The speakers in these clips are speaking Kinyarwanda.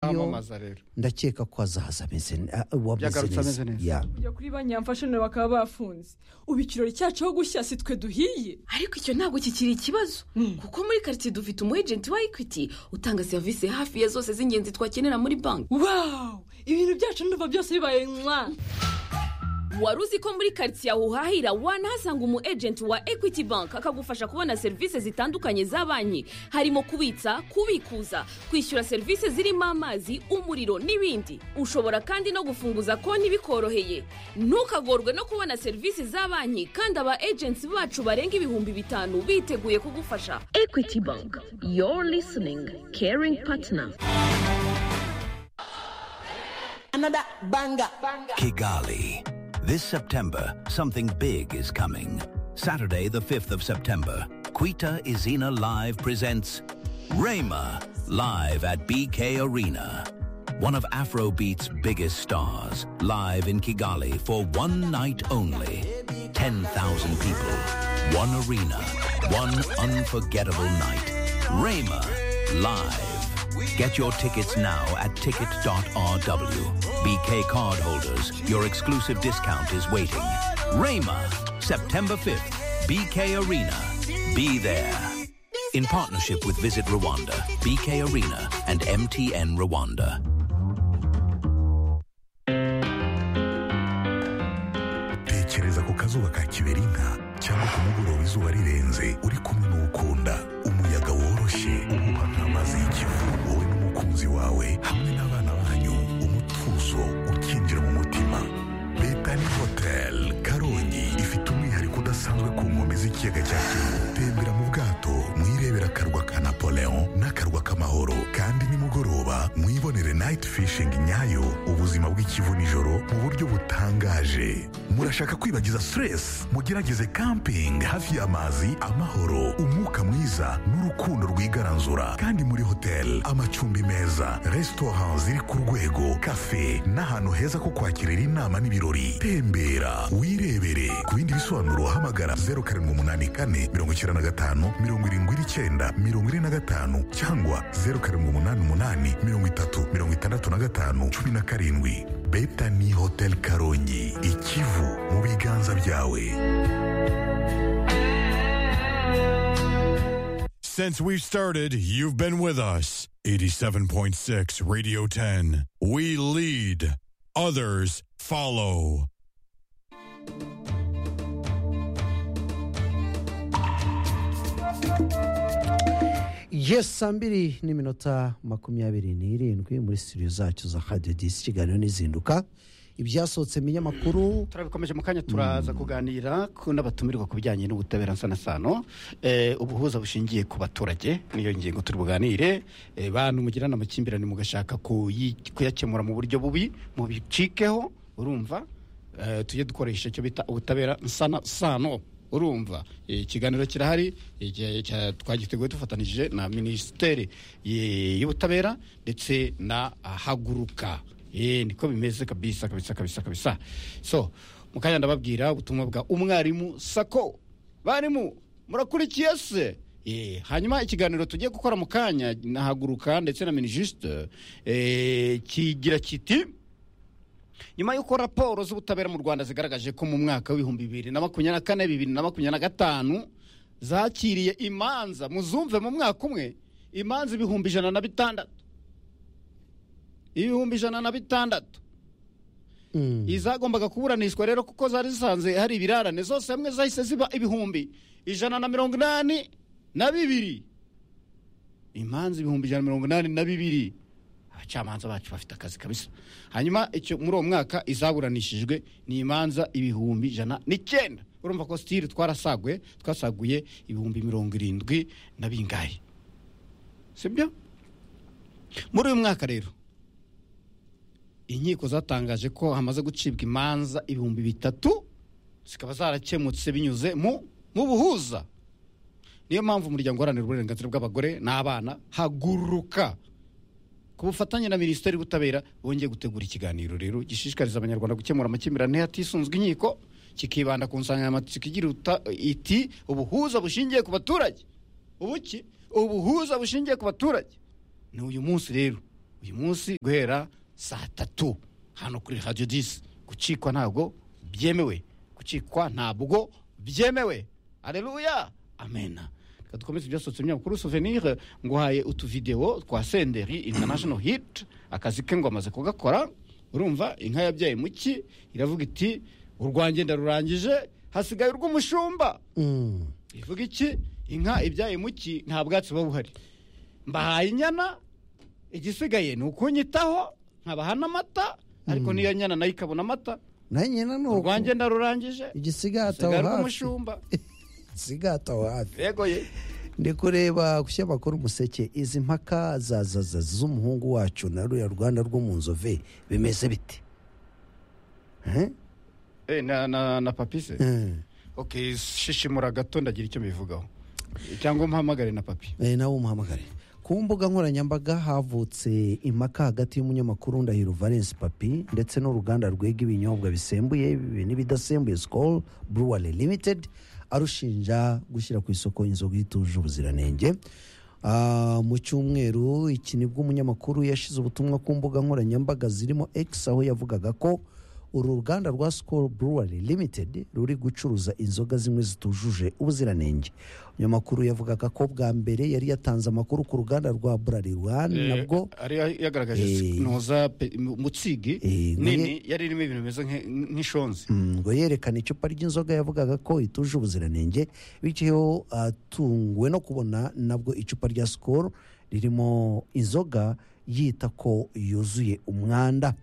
yo kwamamaza rero ndakeka ko azaza ameze ne- ah, uwabizi Yagarutse ameze neza. Ya. kujya kuri ba nyamfashaniro bakaba bafunze ubu ikirori cyacu aho gushya si twe duhiye ariko icyo ntabwo kikiri ikibazo kuko muri karitsiye dufite umu ejenti wa ekwiti utanga serivisi hafi ya zose z'ingenzi twakenera muri banki wawu ibintu byacu ndumva byose bibaye mwa wari uzi ko muri karitsiye aho uhahira wanahasanga umu ejenti wa ekwiti banki akagufasha kubona serivisi zitandukanye za banki harimo kubitsa kubikuza kwishyura serivisi zirimo amazi umuriro n'ibindi ushobora kandi no gufunguza konti bikoroheye ntukagorwe no kubona serivisi za banki kandi aba ejenti bacu barenga ibihumbi bitanu biteguye kugufasha ekwiti banki yoru lisiningi keringi patina another banger. Kigali. This September, something big is coming. Saturday, the 5th of September, Quita Izina Live presents Rayma live at BK Arena. One of Afrobeat's biggest stars, live in Kigali for one night only. 10,000 people, one arena, one unforgettable night. Rayma live. Get your tickets now at ticket.rw. BK cardholders, your exclusive discount is waiting. Rayma, September 5th, BK Arena. Be there. In partnership with Visit Rwanda, BK Arena, and MTN Rwanda. tekereza ku kazuba ka kiberinka cyangwa ku mugoroba izuba rirenze uri kumwe n'uwukunda umuyaga woroshye uhuha nk'amazi y'ikivu wowe n'umukunzi wawe hamwe n'abana banyu umutuzo ukinjira mu mutima betani hoteli karongi ifite umwihariko udasanzwe ku nkombe z'ikiyaga cya kivu tembera mu bwato mwirebera akarwa ka napoleon n'akarwa k'amahoro kandi nimugoroba mwibonere nayiti fishingi nyayo ubuzima bw'ikivu nijoro mu buryo butangaje murashaka kwibagiza stress mugerageze camping hafi y'amazi amahoro umwuka mwiza n'urukundo rwigaranzura kandi muri hoteli amacumbi meza resitora ziri ku rwego kafe n'ahantu heza ko kwakirira inama n'ibirori tembera wirebere ku bindi bisobanuro hamagara zeru karindwi umunani kane mirongo icyenda na gatanu mirongo irindwi n'icyenda mirongo ine na gatanu cyangwa zeru karindwi umunani umunani mirongo itatu mirongo itandatu na gatanu cumi na karindwi betani hoteli karongi ikivu mu biganza byawe Since we've started, you've been with us. 87.6 Radio 10. We lead, others follow. yesi saa mbiri n'iminota makumyabiri n'irindwi muri studio zacu za hadiyo disi kiganiro n'izinduka ibyasohotse mu binyamakuru turabikomeje mu kanya turaza kuganira ku n'abatumirwa ku bijyanye n'ubutabera nsanasano Eh, ubuhuza bushingiye ku baturage niyo ngingo turi buganire Eh, bantu mugirana amakimbirane mugashaka kuyi- kuyakemura mu buryo bubi mubicikeho urumva Eh, tujye dukoresha icyo bita ubutabera nsanasano urumva Eh, ikiganiro kirahari igihe cya- twagiteguye dufatanije na minisiteri eh, y'ubutabera ndetse na ah, haguruka Eh, niko bimeze kabisa kabisa kabisa kabisa so mukanya ndababwira ubutumwa bwa umwarimu sako barimu murakurikiye se Eh, hanyuma ikiganiro tugiye gukora mu kanya na haguruka ndetse na minijisite kigira kiti nyuma y'uko raporo z'ubutabera mu rwanda zigaragaje ko mu mwaka w'ibihumbi bibiri na makumyabiri na kane bibiri na makumyabiri na gatanu zakiriye imanza muzumve mu mwaka umwe imanza ibihumbi ijana na bitandatu ibihumbi ijana na bitandatu Mm. izagombaga kuburanishwa rero kuko zari zisanze hari ibirarane zose hamwe zahise ziba ibihumbi ijana na mirongo inani na bibiri imanza ibihumbi ijana na mirongo inani na bibiri abacamanza bacu bafite akazi kabisa hanyuma icyo muri uwo mwaka izaburanishijwe ni imanza ibihumbi ijana n'icyenda urumva ko sitiri twarasaguye twasaguye ibihumbi mirongo irindwi na bingahe sibyo muri uyu mwaka rero inkiko zatangaje ko hamaze gucibwa imanza ibihumbi bitatu zikaba zarakemutse binyuze mu mu buhuza niyo mpamvu umuryango uharanira uburenganzira bw'abagore n'abana haguruka ku bufatanye na minisiteri y'ubutabera bongeye gutegura ikiganiro rero gishishikariza abanyarwanda gukemura amakimbirane hatisunzwe inkiko kikibanda ku nsanganyamatsiko igira uta- iti ubuhuza bushingiye ku baturage ubuki ubuhuza bushingiye ku baturage ni uyu munsi rero uyu munsi guhera saa tatu hano kuri radiyo disi gucikwa ntabwo byemewe gucikwa ntabwo byemewe areruya amena reka dukomeze ibyasohotse binyamakuru souvenir nguhaye utuvidewo twa senderi international hit akazi ke ngo amaze kugakora urumva inka yabyaye muki iravuga iti urwanjye ndarurangije hasigaye urw'umushumba ivuga iki inka ibyaye muki nta bwatsi buba buhari mbahaye inyana igisigaye ni ukunyitaho nkabaha n'amata ariko n'iyo nyana nayo ikabona amata nayo nyina ni uko urwanjye ndarurangije igisigaye ataho hasigaye hafi urw'umushumba igisigaye ataho hafi yego ye ndi kureba ku kinyamakuru umuseke izi mpaka za za za z'umuhungu wacu na ruriya rwanda rwo mu nzove bimeze bite Eh? Eh, na na na papise Eh. okay shishimura gato ndagira icyo mbivugaho cyangwa umpamagare na papi Eh, nawe umuhamagare ku mbuga nkoranyambaga havutse impaka hagati y'umunyamakuru ndahiro valence papi ndetse n'uruganda rwega ibinyobwa bisembuye n'ibidasembuye skol brewery limited arushinja gushyira ku isoko inzoga ituje ubuziranenge Ah, mu cyumweru iki nibwo umunyamakuru yashyize ubutumwa ku mbuga nkoranyambaga zirimo x aho yavugaga ko uru ruganda rwa skol brewery limited ruri gucuruza inzoga zimwe zitujuje ubuziranenge umunyamakuru yavugaga ko bwa mbere yari yatanze amakuru ku ruganda rwa bralirwan nabwo ari yagaragaje Eh. ntuza pe- mu- mutsigi Eh, nini yari irimo ibintu bimeze nk'e- nk'ishonzi Mm, ngo yerekana icupa ry'inzoga yavugaga ko ituje ubuziranenge bityo atunguwe no kubona nabwo icupa rya sikoro ririmo inzoga yita ko yuzuye umwanda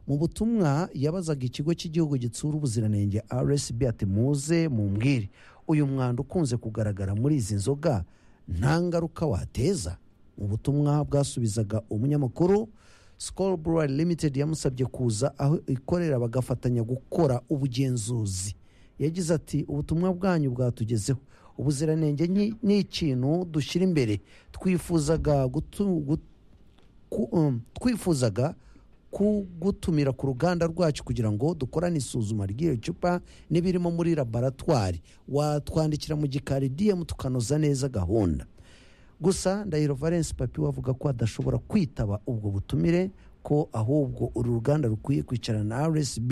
mu butumwa yabazaga ikigo cy'igihugu gitsura ubuziranenge rsb ati muze mumbwire uyu mwanda ukunze kugaragara muri izi nzoga nta ngaruka wateza mu butumwa bwasubizaga umunyamakuru Skol Brewery Limited yamusabye kuza aho ikorera bagafatanya gukora ubugenzuzi yagize ati ubutumwa bwanyu bwatugezeho ubuziranenge ni- ni ikintu dushyira imbere twifuzaga gutu- gut- ku- um, twifuzaga kugutumira ku ruganda rwacu kugira ngo dukorane isuzuma ry'iyo cupa n'ibirimo muri laboratwari watwandikira mu gikari dm tukanoza neza gahunda gusa ndahiro valence papi we avuga ko adashobora kwitaba ubwo butumire ko ahubwo uru ruganda rukwiye kwicarana na rsb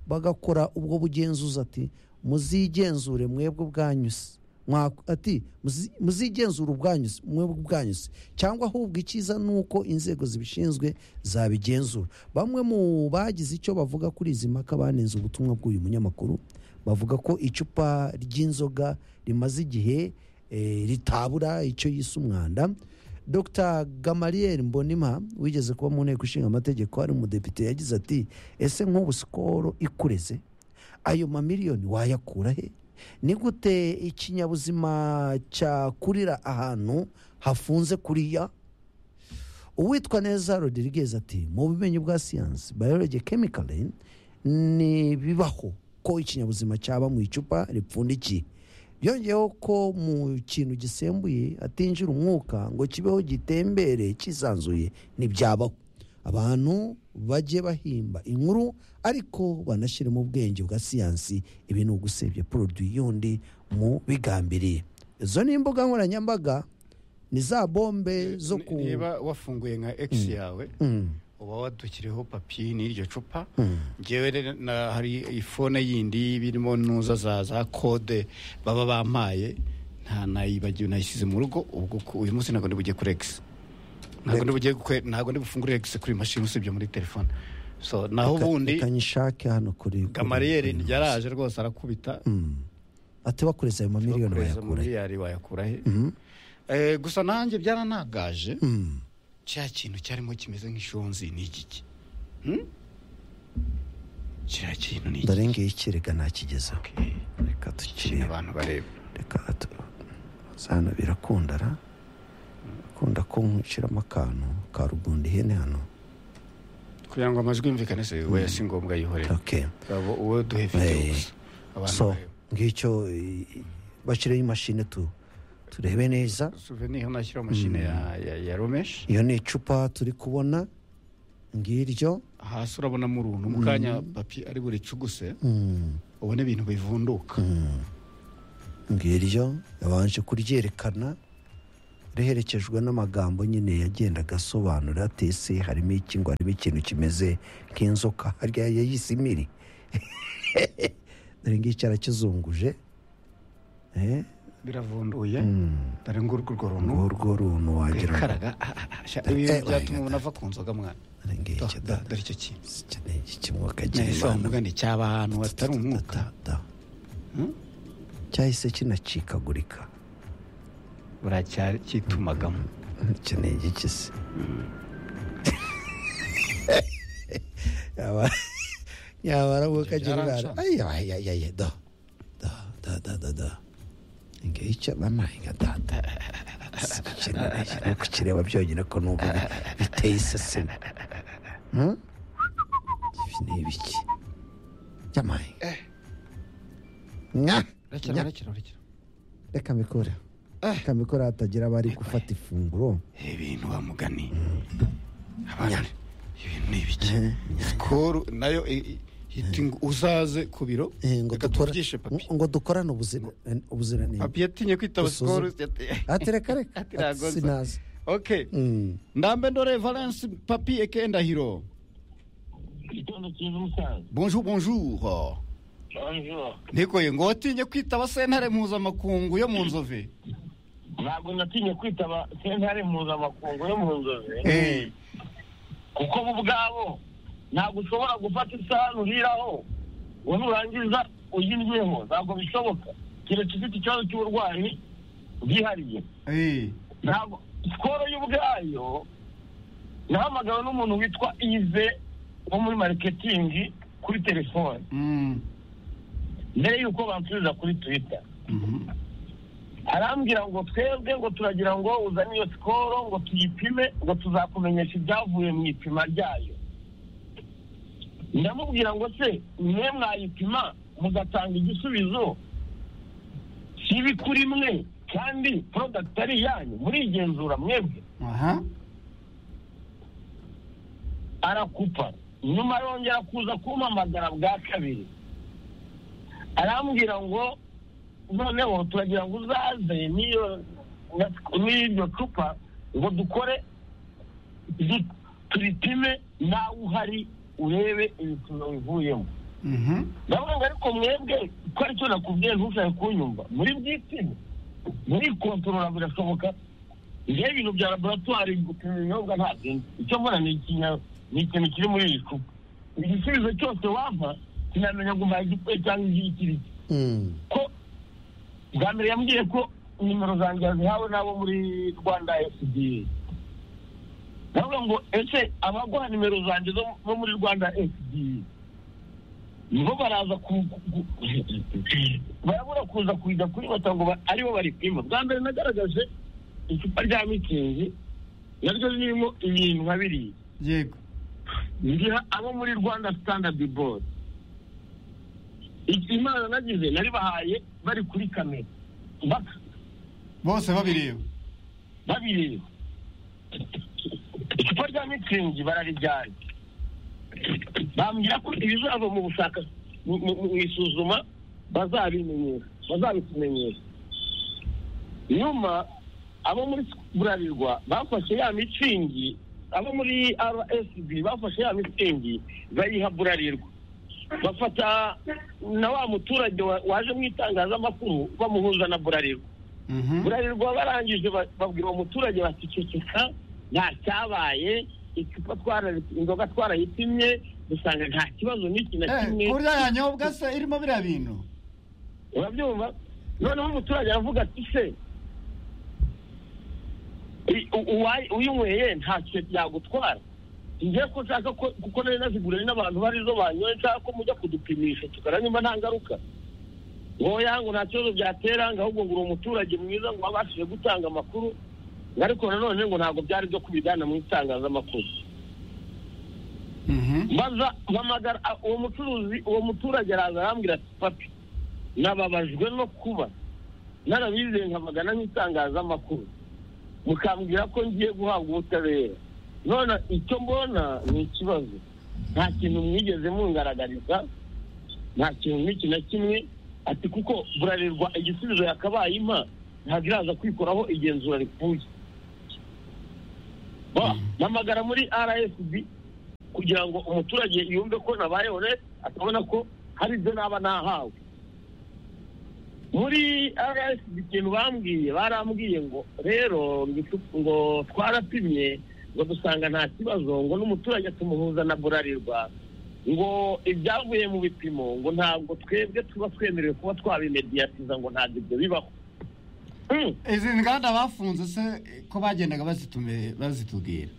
bagakora ubwo bugenzuzi ati muzigenzure mwebwe ubwanyu se." Mwa- ati "Muzi- muzigenzure ubwanyu se, mwebwe ubwanyu se." cyangwa ahubwo icyiza ni uko inzego zibishinzwe zabigenzura bamwe mu bagize icyo bavuga kuri izi mpaka banenze ubutumwa bw'uyu munyamakuru bavuga ko icupa ry'inzoga rimaze igihe eh, ritabura icyo yise umwanda dr gamaliel mbonima wigeze kuba mu nteko ishinga amategeko ari umudepite yagize ati ese nk'ubu sikoro ikureze ayo mamiliyoni wayakura he ni gute ikinyabuzima cyakurira ahantu hafunze kuriya uwitwa neza rodirigez ati mu bumenyi bwa siyansi biology chemical ni bibaho ko ikinyabuzima cyaba mu icupa ripfundikiye byongeyeho ko mu kintu gisembuye atinjira umwuka ngo kibeho gitembere cyisanzuye ntibyabaho abantu bajye bahimba inkuru ariko banashyiremo ubwenge bwa siyansi ibi ni ugusebya poroduwi y'undi mu bigambiriye izo ni imbuga nkoranyambaga ni za bombe zo ku niba wafunguye nka x yawe Mm. uba wadukiriyeho papi n'iryo cupa ngewe rero na- hari ifone yindi birimo nuza za za kode baba bampaye nta nayibagiwe nayisize mu rugo ubwo ku- uyu munsi ntabwo ndibugiye kuri x ntabwo ndibugiye kwe- ntabwo ndibufungure x kuri mashini usibye muri telefone so naho Reka- ubundi reka nyishake hano kuri kuri- gamariyeri yaraje rwose arakubita ati bakureza ayo mamiliyoni bakureza wayakura he? miliyari wayakura he Eh, gusa nanjye byaranagaje cya kintu cyarimo kimeze nk'ishonzi ni igiki Hmm? kiriya kintu ni iki ndarengeye ikirega nakigezeho Okay. reka kintu tukirebe abantu bareba reka tu- hano birakundara kunda ko nkwiciramo akantu ka rugundi ihene hano kugira ngo amajwi yumvikane se we si ngombwa yihorere okay. Abo- uwo duhe video Eh, gusa abantu so bareba ngicyo i- i- bashyireho imashini tu turebe neza souvenir nashyiraho mashine ya- ya ya romesh iyo ni icupa turi kubona ngiryo hasi urabonamo uruntu mu kanya papi ari buricuguse ubona ibintu bivunduka ngiryo yabanje kuryerekana riherekejwe n'amagambo nyine yagendaga asobanura ati ese harimo iki ngo harimo ikintu kimeze nk'inzoka harya yayise imiri dore ngiki arakizunguje eh? biravunduye Mm. dore ngurwo urwo runtu urwo runtu wagira ngo rwikaraga ah, ah, ah, sha- ibi Eh, byatuma oya, umuntu ava ku nzoga mwana dore ngiki Do- do- da- dore icyo kintu iki ni iki mwuka ese wa mugani cyaba ahantu hatari umwuka cyahise kinacikagurika buracyari cyitumagamo ukeneye igiki se yaba yaba arabuka generale Byaransha. ayi ayi ayi ayi da da da da da da ngicyo banahinga da da Si ikintu- ikintu kukireba byonyine ko numva bi- biteye iseseme Hmm? ibi ni ibiki by'amahinga nya urakira nya urakira urakira reka mikore reka mikore hatagira abari gufata ifunguro ibintu wa mugani abana ibintu ni ibiki sikoro nayo i- i- hiti ngo uzaze ku biro Eh, ngo reka dukora tuvugishe papi ngo dukorane ubuzira- ubuziranenge papi yatinye kwitaba Dusuzume. sikoro ati reka reka Ati ati ntago nza. sinazi okay Mm. ndambe ndore valence papi eke ndahiro Igitondo cyiza umusaza bonjour bonjour bonjour nikoye ngo watinye kwitaba sentare mpuzamakungu yo mu nzove ntabwo natinye kwitaba sentare mpuzamakungu yo mu nzozi Eh. kuko bo ubwabo ntabwo ushobora gufata isahani uriraho ngo nurangiza uyiryeho ntabwo bishoboka keretse ufite ikibazo cy'uburwayi bwihariye Eh. ntabwo sikoro y'ubwayo nahamagawe n'umuntu witwa ize wo muri mariketingi kuri telefone Mm. mbere y'uko bansubiza kuri twita Mhm. arambwira ngo twebwe ngo turagira ngo uzane iyo sikoro ngo tuyipime ngo tuzakumenyesha ibyavuye mu ipima ryayo ndamubwira ngo se mwe mwayipima mugatanga igisubizo kibi kuri mwe kandi porodagiti ari iyanyu murigenzura mwebwe aha arakupa nyuma yongera kuza kumpamagara bwa kabiri arambwira ngo noneho turagira ngo uzaze n'iyo n'iryo cupa ngo dukore du- turipime nawe uhari urebe ibipimo bivuyemo Mhm. ndavuga ngo ariko mwebwe ko aricyo nakubwiye ntushake kunyumva muri bwitime muri kontorora birashoboka njyewe ibintu bya laboratwari gupima ibinyobwa ntabwo nzi icyo mbona ni ikinya- ni ikintu kiri muri iyi cupa igisubizo cyose wampa sinamenya ngo umpaye igipupe cyangwa igikiriki Mm. ko bwa mbere yambwiye ko nimero zanjye yazihawe n'abo muri rwanda fda ndavuga ngo ese abaguha nimero zanjye zo bo muri rwanda fda nibo baraza ku ku- ku- barabura kuza kujya kuribata ngo ba- aribo baripima bwa mbere nagaragaje icupa rya mitsingi naryo ririmo ibintu nka biriya yego ngira abo muri rwanda standard board iki imana nagize naribahaye bari kuri kamera bak- bose babireba babireba icupa rya mitsingi bararijyanye bambwira ko ibizava mu bushaka mu- mu mu isuzuma bazabimenyesha bazabitumenyesha nyuma abo muri burarirwa bafashe ya mitsingi abo muri rsb bafashe ya mitsingi bayiha burarirwa bafata na wa muturage wa- waje mu itangazamakuru bamuhuza na burarirwa Mhm. burarirwa barangije ba- babwira uwo muturage bacecekeka nta cyabaye icupa twara inzoga twarayitimye dusanga nta kibazo n'iki na Eh, kimwe kurya yanyobwa se irimo biriya bintu urabyumva noneho umuturage aravuga ati se i- u- uwayi- uyinyweye nta kintu byagutwara njye ko nshaka ko kuko nari naziguriye n'abantu barizo banyoye nshaka ko mujya kudupimisha tukareba nimba nta ngaruka oya ngo nta kibazo byatera ngo ahubwo ngo uri umuturage mwiza ngo wabashije gutanga amakuru ngo ariko nanone ngo ntabwo byari byo kubijyana mu itangazamakuru Mhm. maze mpamagara a- uwo mucuruzi uwo muturage araza arambwira ati papi nababajwe no kuba narabizeye nkamagana nk'itangazamakuru mukambwira ko ngiye guhabwa ubutabera none icyo mbona ni ikibazo nta kintu mwigeze mungaragariza nta kintu n'iki na kimwe ati kuko burarirwa igisubizo yakabaye impa ntabwo iraza kwikoraho igenzura rikwiye Ba- mpamagara muri rsb kugira ngo umuturage yumve ko nabayeho neza akabona ko hari ibyo naba nahawe muri rsb ikintu bambwiye barambwiye ngo rero ngitu- ngo twarapimye ngo dusanga nta kibazo ngo n'umuturage tumuhuza na burarirwa ngo ibyavuye mu bipimo ngo ntabwo twebwe tuba twemerewe kuba twabimediyatiza ngo ntabwo ibyo bibaho Hmm. izi nganda bafunze se ko bagendaga bazitume- bazitubwira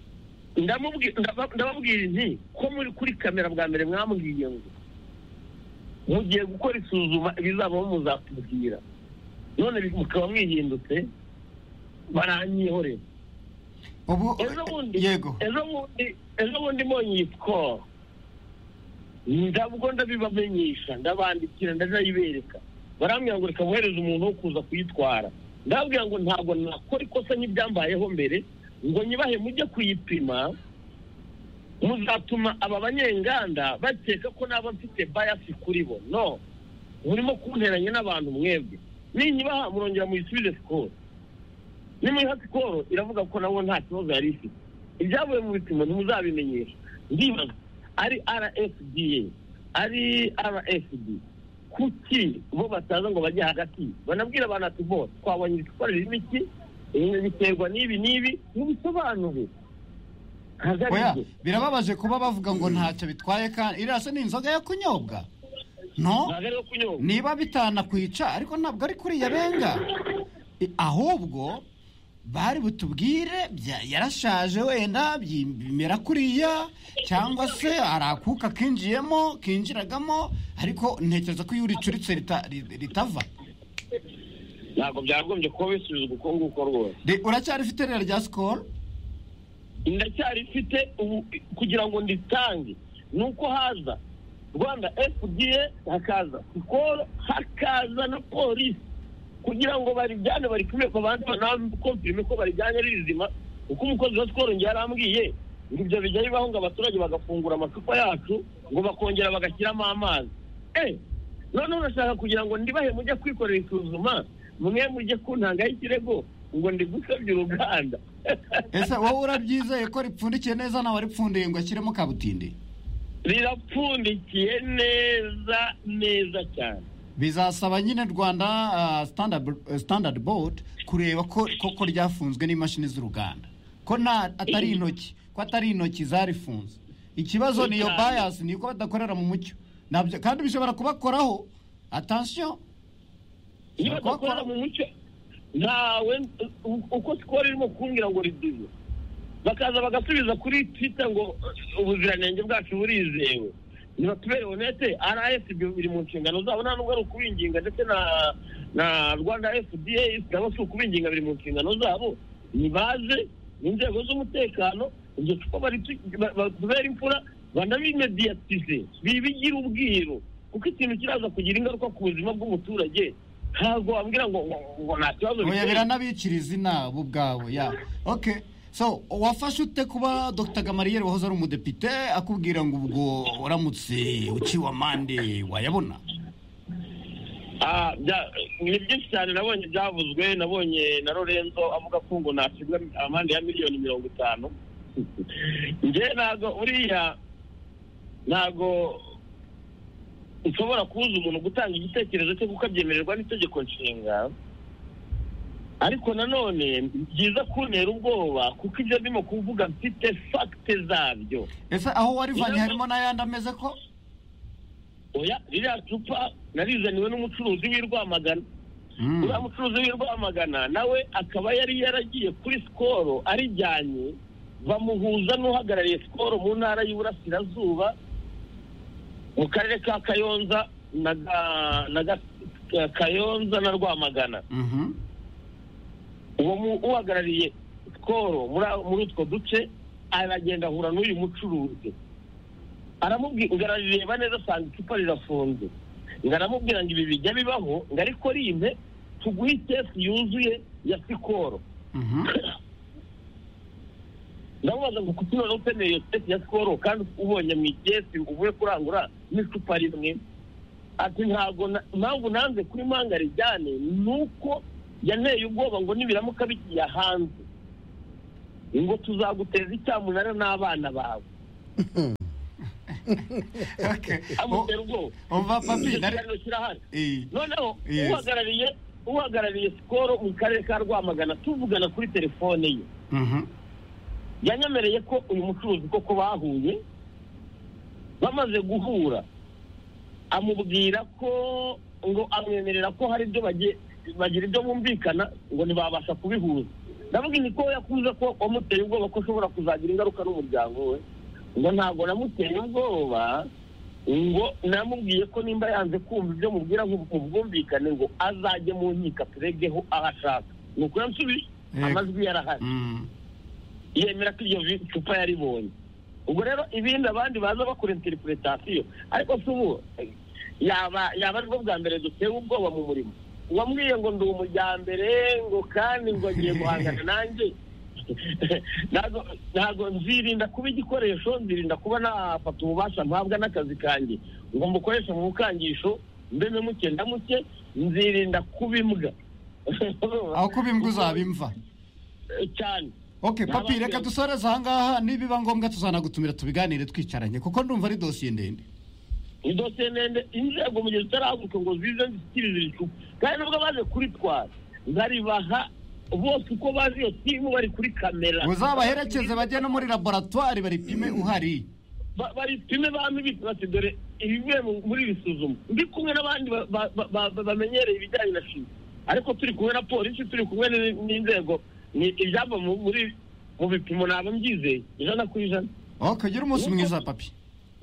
Ndamubwi- ndaba- ndababwira inti ko muri kuri kamera bwa mbere mwambwiye ngo mugiye gukora isuzuma ibizabaho muzatubwira none bi- mukaba mwihindutse baranyihorera ubu ejo bundi yego ejo bundi ejo bundi mbonye iyi sikoro ndabwo ndabibamenyesha ndabandikira ndazayibereka barambwira ngo reka bohereze umuntu wo kuza kuyitwara ndababwira ngo ntabwo nakora ikosa nk'ibyambayeho mbere ngo nyibahe mujye kuyipima muzatuma aba banyenganda bakeka ko naba mfite bayasi kuri bo no murimo kunteranya n'abantu mwebwe ninyibaha murongera muyisubize sikoro nimuyiha sikoro iravuga ko nabo nta kibazo yari ifite ibyavuye mu bipimo ntimuzabimenyesha ndibaza ari rfda ari rfd kuki bo bataza ngo bajye hagati banabwira abantu ati bo twabonye icupa ririmo iki ibi biterwa n'ibi n'ibi ntibisobanure ntabwo ari oya byo birababaje kuba bavuga ngo ntacyo bitwaye kandi iriya se ni inzoga yo kunyobwa no ntabwo ari iyo kunyobwa niba bitanakwica ariko ntabwo ari kuriya benga I- ahubwo bari butubwire bya- yarashaje wenda byi- bimera kuriya cyangwa se hari akuka kinjiyemo kinjiragamo ariko ntekereza ko iyo uricuritse rita- ri- ritava ntabwo byagombye kuba bisubizwa uko nguko rwose Re- uracyarifite rero rya sikoro ndacyari mfite ubu kugira ngo nditange ni uko haza rwanda fda hakaza sikoro hakaza na polisi kugira ngo barijyane baripime ku bandi banakompirime ko barijyanye ari rizima kuko umukozi wa sikoro njye yarambwiye ngo ibyo bijya bibaho ngo abaturage bagafungura amacupa yacu ngo bakongera bagashyiramo amazi eh noneho urashaka kugira ngo ndibahe mujye kwikorera isuzuma mwe mujye kuntangaho ikirego ngo ndigusabye uruganda ese wowe urabyizeye ko ripfundikiye neza nawe ripfundiye ngo ashyiremo kabutindi rirapfundikiye neza neza cyane bizasaba nyine rwanda ah, Standard- eh, standard board kureba ko koko ryafunzwe n'imashini z'uruganda ko nta atari intoki ko atari intoki zarifunze ikibazo ni iyo Cyane. bias ni uko badakorera mu mucyo Nabyo- kandi bishobora kubakoraho attention iyo Bakora- bakora mu mucyo ntawe uko sikoro irimo kumbwira ngo riduze bakaza bagasubiza kuri twita ngo uh, ubuziranenge bwacu burizewe nibatubere honete rsb biri mu nshingano zabo nta nubwo ari ukubinginga ndetse na na rwanda fda nabo si ukubinginga biri mu nshingano zabo nibaze n'inzego z'umutekano iryo cupa baritu- ba- batubere imfura banabimediyatize bibigira ubwiru kuko ikintu kiraza kugira ingaruka ku buzima bw'umuturage ntabwo wambwira ngo ngo- ngo nta kibazo oya biteye. biranabicira izina bo ubwabo ya okay so wafashe ute kuba dr gamariyeri wahoze ari umudepite akubwira ngo ubwo uramutse uciwe amande wayabona Ah, bya- ni byinshi cyane nabonye byavuzwe nabonye na lorenzo avuga ko ngo nacibwa amande ya miliyoni mirongo itanu nge ntabwo uriya ntabwo ushobora kubuza umuntu gutanga igitekerezo cye kuko abyemererwa n'itegeko nshinga ariko nanone ni byiza kuntera ubwoba kuko ibyo ndimo kuvuga mfite fagite zabyo ese aho warivanye Iyo- harimo n'ayandi ameze ko oya ririya cupa narizaniwe n'umucuruzi w'i Rwamagana uriya mucuruzi w'i Rwamagana nawe akaba yari yaragiye kuri sikoro arijyanye bamuhuza n'uhagarariye sikoro mu ntara y'Iburasirazuba mu karere ka Kayonza na Ga- na Ga- Kayonza na Rwamagana Mhm. uwo mu- uhagarariye sikoro muri a- muri utwo duce aragenda ahura n'uyu mucuruzi aramubwira ngo arareba neza asanga icupa rirafunze ngo aramubwira ngo ibi bijya bibaho ngo ariko rimpe tuguhe itesi yuzuye ya sikoro Mhm. ndamubaza ngo kuki noneho ukeneye iyo tesi ya sikoro kandi ubonye mu itesi uvuye kurangura n'icupa rimwe ati ntabwo na- impamvu nanze kuri manga rijyane ni uko yanteye ubwoba ngo nibiramuka bigiye hanze ngo tuzaguteza icyamunara n'abana bawe Okay. amutera ubwoba O- Oba papi nari ikiganiro kirahari Eh, noneho Yes. uhagarariye uhagarariye sikoro mu karere ka rwamagana tuvugana kuri telefone ye mhm. yanyemereye ko uyu mucuruzi koko bahuye bamaze guhura amubwira ko ngo amwemerera ko hari ibyo bagiye- bagira ibyo bumvikana ngo ntibabasha kubihuza ndavuga ni ko yakuze ko wamuteye ubwoba ko ushobora kuzagira ingaruka n'umuryango we ngo ntabwo namuteye ubwoba ngo namubwiye ko nimba yanze kumva ibyo mubwira ngo mubwumvikane ngo azajye mu nkiko aturegeho aho ashaka ni uko yansubije Yego. amajwi yarahari Mm. yemera ko iyo vi- cupa yaribonye ubwo rero ibindi abandi baza bakora interpretation ariko si ubu eh, yaba yaba aribwo bwa mbere dutewe ubwoba mu murimo wambwiye ngo ndi umujyambere ngo kandi ngo agiye guhangana nanjye ntago ntago nzirinda kuba igikoresho nzirinda kuba nafata ububasha mpabwa n'akazi kanjye ngo mbukoreshe mu bukangisho mbeme muke ndamuke nzirinda kuba imbwa aho kuba imbwa uzabimva cyane okay papi Nababwira- reka dusoreze aha ngaha nibiba ngombwa tuzanagutumira tubiganire twicaranye kuko ndumva ari dosiye ndende ni dosiye ndende inzego mu gihe zitarahaguruka ngo zize zishyikirize iri cupa kandi nubwo baje kuritwara nkaribaha bose uko bazi iyo timu bari kuri kamera uzabaherekeze bajye no muri laboratwari baripime uhari Ba- baripime bame bite bati dore ibivuye mu- muri iri suzuma ndi kumwe n'abandi ba- ba- ba- ba- bamenyereye ibijyanye na shimi ariko turi kumwe na polisi turi kumwe n- n'inzego ni ibyava mu- muri mu bipimo ntabwo mbyizeye ijana ku ijana okay gira umunsi mwiza papi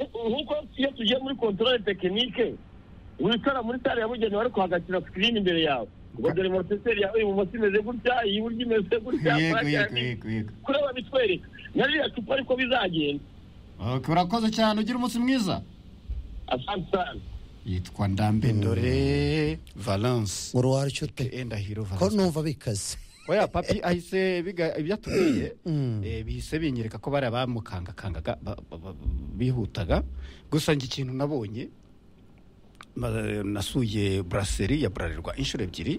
nk'uko iyo tugiye muri kontorore tekinike wicara muri sare yabugenewe ariko hagakina sikirini imbere yawe ngo dore moroteseri yawe ibumoso imeze gutya iburyo imeze gutya yego yego yego yego kureba bitwereka na ririya cupa ariko bizagenda okay urakoze cyane ugira umunsi mwiza asante sana yitwa ndambendore valence uruwara icyo ute endahiro ko valence numva bikaze oya papi ahise biga ibyo atubwiye eh, bihise binyereka ko bariya bamukangakangaga ba- ba- ba- bihutaga gusa njye ikintu nabonye ma- nasuye buraseri ya burarirwa inshuro ebyiri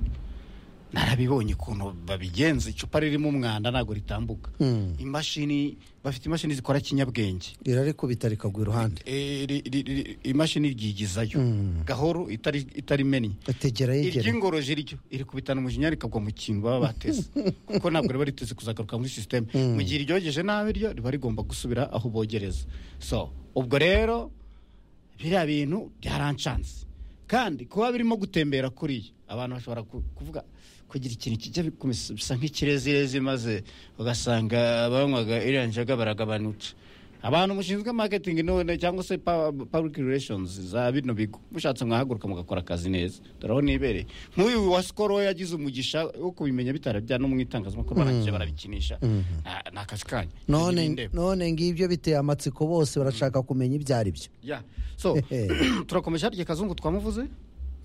narabibonye ukuntu babigenza icupa ririmo umwanda ntabwo ritambuka Mm. imashini bafite imashini zikora kinyabwenge irarikubita rikagwa iruhande Eh, ri- ri- ri- imashini ryigizayo Mm. gahoro itari itari meni ategera yegera iry'ingoroje ryo irikubitana umujinya rikagwa mu kintu baba bateze kuko ntabwo riba riteze kuzagaruka muri sisiteme mu gihe iryogeje nabi ryo riba rigomba gusubira aho bogereza so ubwo rero biriya bintu byarancanze kandi kuba birimo gutembera kuriya abantu bashobora ku- kuvuga kugira ikintu kijya bikomeza bisa nk'ikirezirezi maze ugasanga abanywaga iriya nzoga baragabanuka abantu mushinzwe marketing none cyangwa se pa- public relations za bino bigo mushatse mwahaguruka mugakora akazi neza dore aho nibereye nk'uyu wa sikoro we yagize umugisha wo kubimenya bitarabya no mu itangazamakuru baragiye barabikinisha Ah, ni akazi kanyu none Nibindeba. none ngibyo biteye amatsiko bose barashaka kumenya ibyo ari byo Yeah. so turakomeje harya kazungu twamuvuze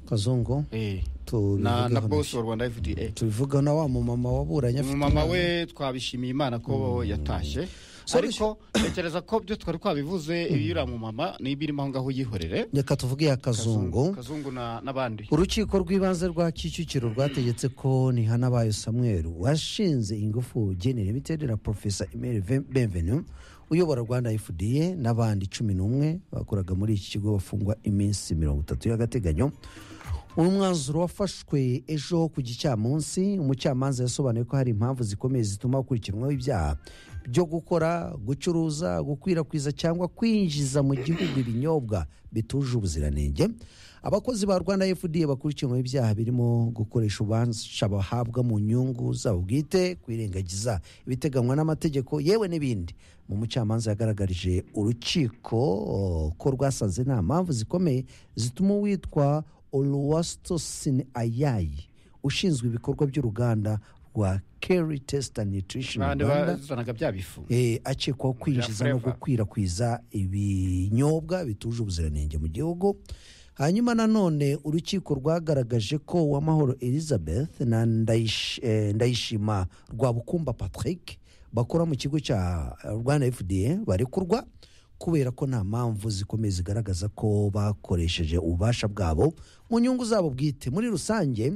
kazungu Eh. na, na tubivugeho bosi nabyo. wa rwanda fda tubivugeho na wa mumama waburanye afite umumama umwana. we twabishimiye imana ko yatashye So, ariko tekereza ko byo twari twabivuze ibiyura mu mama n'ibirimo aho ngaho yihorere reka tuvuge iya kazungu kazungu na- n'abandi urukiko rw'ibanze rwa kicukiro rwategetse ko nihanabayo samweri washinze ingufu generemiterere na porofesa emeri benvenu uyobora rwanda fda n'abandi cumi n'umwe bakoraga muri iki kigo bafungwa iminsi mirongo itatu y'agateganyo uyu mwanzuro wafashwe ejo ku gicamunsi umucamanza yasobanuye ko hari impamvu zikomeye zituma hakurikiranwaho ibyaha byo gukora gucuruza gukwirakwiza cyangwa kwinjiza mu gihugu ibinyobwa bituje ubuziranenge abakozi ba rwanda fda bakurikiranweho ibyaha birimo gukoresha ububasha bahabwa mu nyungu zabo bwite kwirengagiza ibiteganywa n'amategeko yewe n'ibindi mu mucamanza yagaragarije urukiko o, ko rwasanze nta mpamvu zikomeye zituma uwitwa oluwastosin ayayi ushinzwe ibikorwa by'uruganda rwa keri tesita nutrition abandi rwanda bazanaga bya bifu eh, akekwaho kwinjiza no Flavor. gukwirakwiza ibinyobwa bituje ubuziranenge mu gihugu hanyuma nanone urukiko rwagaragaje ko uwamahoro elizabeth na Ndayish- eh, ndayishima rwabukumba patrick bakora mu kigo cya eh, rwanda fda barekurwa kubera ko nta mpamvu zikomeye zigaragaza ko bakoresheje ububasha bwabo mu nyungu zabo bwite muri rusange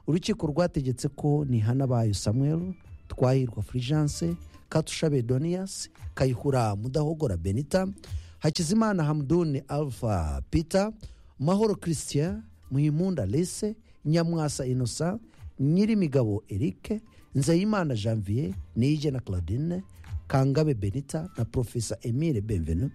urukiko rwategetse ko nihanabayo samuel twahirwa fulgence katushabe doniyasi kayihura mudahogora benita hakizimana hamuduni alpha peter mahoro christian muhimunda lise nyamwasa innocent nyirimigabo eric nzeyimana janvier niyigena claudine kangabe benita na profesa emile benvenu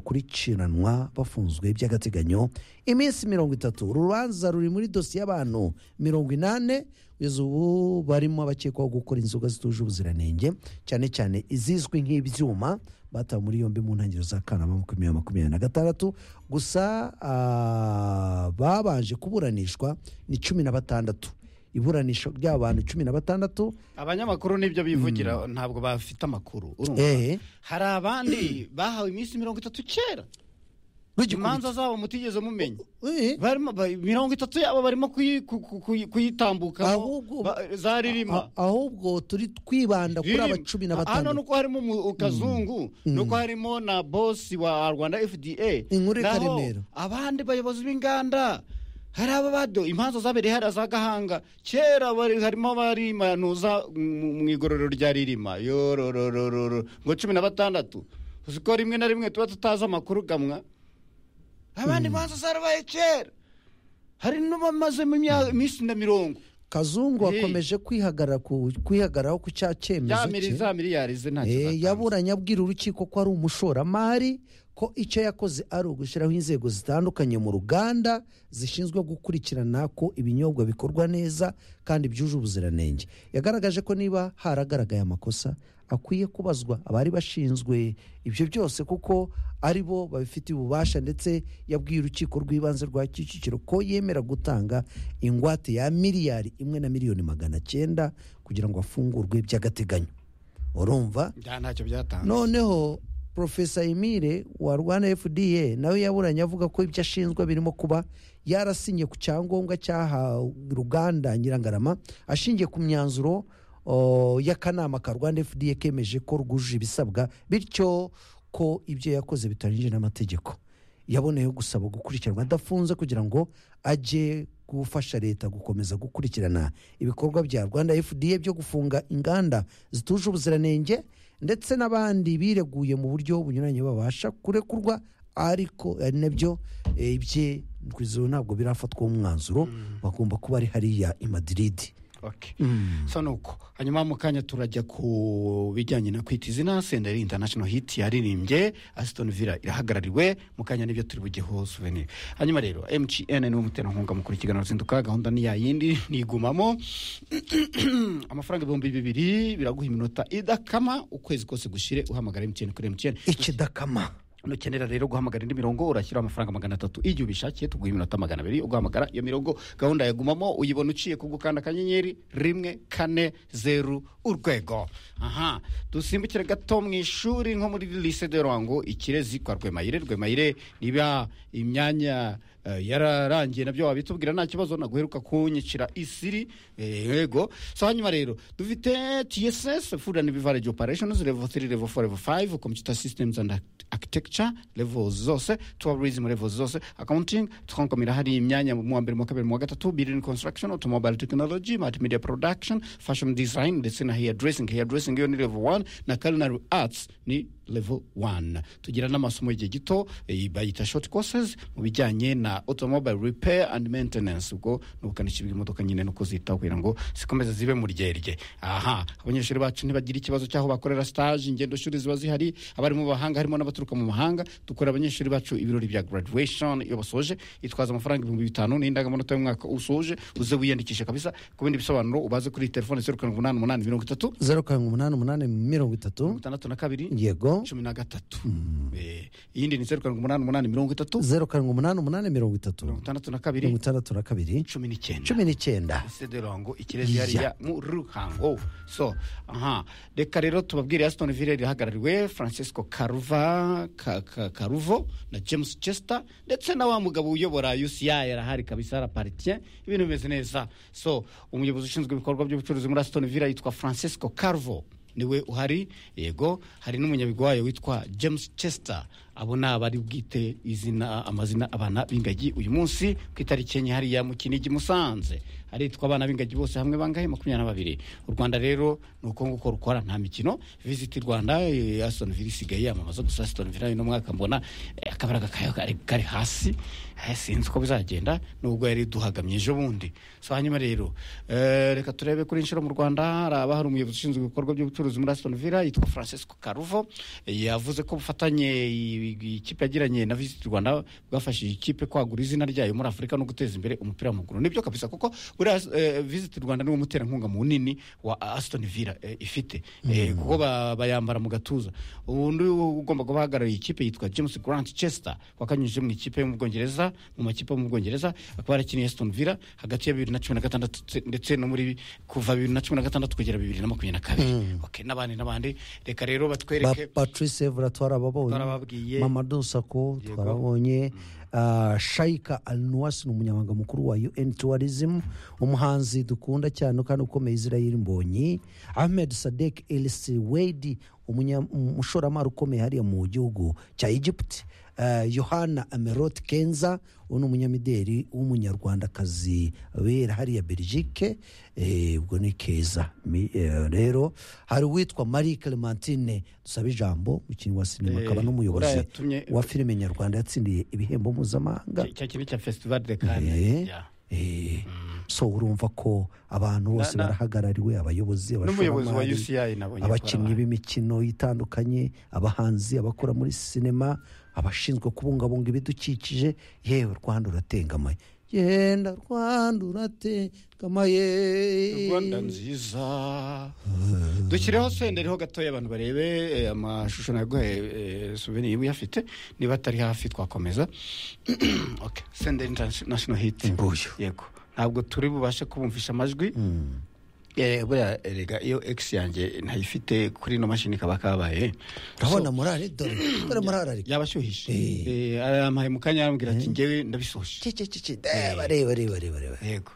bakurikiranwa bafunzwe by'agateganyo iminsi mirongo itatu urubanza ruri muri dosiye y'abantu mirongo inani kugeza ubu barimo abakekwaho gukora inzoga zituje ubuziranenge cyane cyane izizwi nk'ibyuma batawe muri yombi mu ntangiriro za kanama makumyabiri makumyabiri na gatandatu gusa ah, babanje kuburanishwa ni cumi na batandatu iburanisha ry'abantu cumi na batandatu abanyamakuru nibyo bivugira ntabwo bafite amakuru urumva Eh. hari abandi bahawe iminsi mirongo itatu kera imanza zabo mutigeze mumenya Eh. barimo ba- mirongo itatu yabo barimo kuyi- ku- ku- kuyi- kuyitambukamo Ahubwo- ba- za ririma A- ahubwo turi twibanda kuri aba cumi na hano batandatu nuko harimo umu- kazungu nuko harimo na bosi wa rwanda fda Inkuru Naho Karemera. abandi bayobozi b'inganda hari aba bado imanza zabereye hariya za gahanga kera bari- harimo barimanuza mu mu igororero rya ririma yorororororo ngo cumi na batandatu uzi ko rimwe na rimwe tuba tutazi amakuru gamwa abandi imanza zarabaye kera hari n'abamazemo imya- iminsi na mirongo kazungu Eh. wakomeje kwihagarara ku- kwihagaraho ku cya cyemezo Yamiri cye za miliyari ze nta Eh, kizatanze. yaburanye abwira urukiko ko ari umushoramari ko icyo yakoze ari ugushyiraho inzego zitandukanye mu ruganda zishinzwe gukurikirana ko ibinyobwa bikorwa neza kandi byuje ubuziranenge yagaragaje ko niba haragaragaye amakosa akwiye kubazwa abari bashinzwe ibyo byose kuko ari bo babifitiye ububasha ndetse yabwiye urukiko rw'ibanze rwa kicukiro ko yemera gutanga ingwate ya miliyari imwe na miliyoni magana cyenda kugira ngo afungurwe by'agateganyo urumva bya ntacyo byatanze noneho profesa emile wa rwanda fda nawe yaburanye avuga ko ibyo ashinjwa birimo kuba yarasinye ku cyangombwa cyahawe ruganda nyirangarama ashingiye ku myanzuro o, y'akanama ka rwanda fda kemeje ko rwujuje ibisabwa bityo ko ibyo yakoze bitanyije n'amategeko yaboneyeho gusaba gukurikiranwa adafunze kugira ngo ajye gufasha leta gukomeza gukurikirana ibikorwa bya rwanda fda byo gufunga inganda zituje ubuziranenge ndetse n'abandi bireguye mu buryo bunyuranye babasha kurekurwa ariko ari nabyo eh, bye kugeza ubu ntabwo birafatwaho umwanzuro bagomba kuba ari hariya i madiridi Okay. so ni uko hanyuma mu kanya turajya ku bijyanye na kwita izina senderi international hit yaririmbye asitoni villa irahagarariwe mu kanya nibyo turi bugeho souvenir hanyuma rero mgn niwe muterankunga mukuru ikiganiro ruzinduka gahunda ni yayindi nigumamo amafaranga ibihumbi bibiri biraguha iminota idakama ukwezi kose gushire uhamagara mtn kuri mtn ikidakama nukenera rero guhamagara indi mirongo urashyiraho amafaranga magana atatu igihe ubishakiye tuguha iminota magana abiri ugahamagara iyo mirongo gahunda yagumamo uyibona uciye ku gukanda akanyenyeri rimwe kane zeru urwego aha dusimbukire gato mu ishuri nko muri lise de rwango ikirezi kwa rwemayire rwemayire niba imyanya eh, yararangiye nabyo wabitubwira nta kibazo naguheruka kunyicira isiri eh, yego so hanyuma rero dufite tss food and beverage operations level 3 level 4 level 5 computer systems and architecture level zose tourism level zose accounting tukankomera hari imyanya mu wa mbere mu wa kabiri mu wa gatatu building construction automobile technology multimedia production fashion design ndetse na hair dressing hair dressing yo ni level 1 na culinary arts ni level 1 tugira n'amasomo y'igihe gito eh, bayita short courses mu bijyanye na automobile repair and maintenance ubwo ni ubukanishi bw'imodoka nyine no kuzitaho kugira ngo zikomeze zibe mu ryerye aha abanyeshuri bacu ntibagira ikibazo cy'aho bakorera stage ingendo shuri ziba zihari abari mu bahanga harimo n'abaturuka mu mahanga dukora abanyeshuri bacu ibirori bya graduation iyo basoje itwaza amafaranga ibihumbi bitanu n'indangamanota y'umwaka usoje uze wiyandikishe kabisa ku bindi bisobanuro ubaze kuri telefone zeru karindwi umunani umunani mirongo itatu zeru karindwi umunani umunani mirongo itatu itandatu na kabiri yego cumi na gatatu Eh, iyindi ni zeru karindwi umunani umunani mirongo itatu zeru karindwi umunani umunani mirongo itatu mirongo itandatu na kabiri mirongo itandatu na kabiri cumi n'icyenda cumi n'icyenda sederongo ikirezi yariya mu ruhango so aha reka rero tubabwire aston ville rihagarariwe francisco karuva Ka- Ka- karuvo na james chester ndetse na wa mugabo uyobora uci yarahari kabisa araparitien ibintu bimeze neza so umuyobozi ushinzwe ibikorwa by'ubucuruzi muri aston ville yitwa francisco karuvo niwe uhari yego hari n'umunyabigwi wayo witwa james chester abo ni abari bwite izina amazina abana b'ingagi uyu munsi ku itariki enye hariya mu kinigi musanze haritwa abana b'ingagi bose hamwe bangahe makumyabiri na babiri u rwanda rero ni uko nguko rukora nta mikino visiti rwanda eh, aston villa isigaye yamamaza gusa aston villa uno mwaka mbona eh, akabaraga kayo kari- kari hasi eh, sinzi uko bizagenda nubwo yari duhagamye ejo bundi so hanyuma rero eh, reka turebe kuri inshuro mu rwanda hari aba hari umuyobozi ushinzwe ibikorwa by'ubucuruzi muri aston villa yitwa francisco karuvo eh, yavuze ko ubufatanye i- i- ikipe yagiranye na visiti rwanda bwafashije ikipe kwagura izina ryayo muri afurika no guteza imbere umupira w'amaguru nibyo kabisa kuko buriya eh, visiti rwanda niwo muterankunga munini wa aston villa eh, ifite Eh, kuko ba- bayambara mu gatuza undi ugomba kuba ahagarariye ikipe yitwa james grant chester wakanyujije mu ikipe yo mu bwongereza mu makipe yo mu bwongereza akaba yarakiniye aston villa hagati ya bibiri na cumi na gatandatu tse- ndetse no muri kuva bibiri na cumi na gatandatu kugera bibiri na makumyabiri na kabiri Okay, n'abandi n'abandi reka rero ba batwereke patrice evra twarababonye Twarababwiye. mamadu sako Yego. twarabonye Ah, shaika al nuwasi ni umunyamabanga mukuru wa un tourism umuhanzi dukunda cyane kandi ukomeye israel mbonyi ahmed sadek el siwedi umunya- umushoramari ukomeye hariya mu gihugu cya egypt Ah, yohana amerot kenza uwo ni umunyamideli w'umunyarwandakazi wera hariya belgique Eh, ubwo ni keza Mi- eh, rero hari uwitwa marie clementine dusabe ijambo umukinnyi wa sinema Eh, akaba n'umuyobozi uriya yatumye- wa filime nyarwanda yatsindiye ibihembo mpuzamahanga cya kintu cya festival de Cannes. Eh, Yeah. eh, so urumva ko abantu bose na- barahagarariwe abayobozi n'umuyobozi wa abashoramari, UCI nabonye abakinnyi ko b'imikino itandukanye abahanzi abakora muri sinema abashinzwe kubungabunga ibidukikije yewe rwanda uratengamaye genda rwanda uratengamaye rwanda nziza dushyireho senderiho gatoya abantu barebe eh, amashusho naguhaye souvenir uyafite niba atari hafi twakomeza okay senderi international hit Mbuyu. yego ntabwo turi bubashe kubumvisha amajwi Eh, buriya erega iyo x yanjye ntayifite kuri ino mashini kaba kabaye urabona morale dore dore morale ariko yabashyuhije Eh. Eh, arampaye mu kanya arambwira ati ngewe ndabisoje cicicicici reba reba reba reba reba yego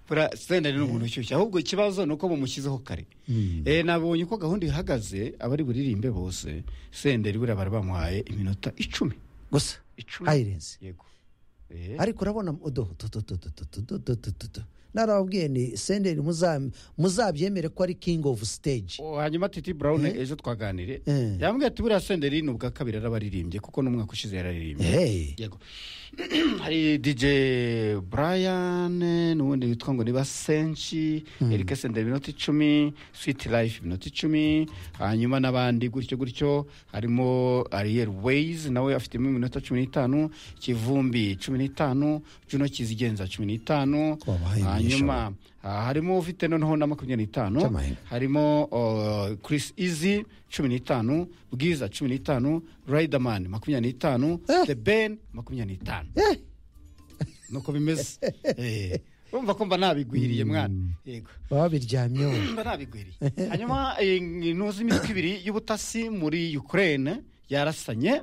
buriya senderi ni umuntu ushyushye ahubwo ikibazo ni uko mumushyizeho kare Eh, nabonye uko gahunda ihagaze abari buririmbe bose senderi buriya bari bamuhaye iminota icumi gusa icumi hayirenze yego Eh, ariko urabona udo narababwiye ni senderi muza- muzabyemere ko ari king of stage o, hanyuma titi brown ejo twaganire Eh. yambwiye ati buriya senderi ni ubwa kabiri arabaririmbe kuko n'umwaka ushize yararirimbye Hey. yego hari dj brian n'ubundi witwa ngo niba senshi erike senderi iminota icumi switi life iminota icumi hanyuma n'abandi gutyo gutyo harimo ariel ways nawe afitemo iminota cumi n'itanu kivumbi cumi n'itanu juno kizigenza cumi n'itanu Twabahaye hanyuma ah, harimo ufite noneho na makumyabiri n'itanu Cyamahirwe. harimo uh, Chris Easy cumi n'itanu Bwiza cumi n'itanu Riderman makumyabiri n'itanu Eh. The Ben makumyabiri n'itanu Eh. nuko bimeze Eh, urumva ko mba nabigwiriye mwana yego babiryamyeho mba nabigwiriye hanyuma eh, ntuzi imitwe ibiri y'ubutasi muri Ukraine yarasanye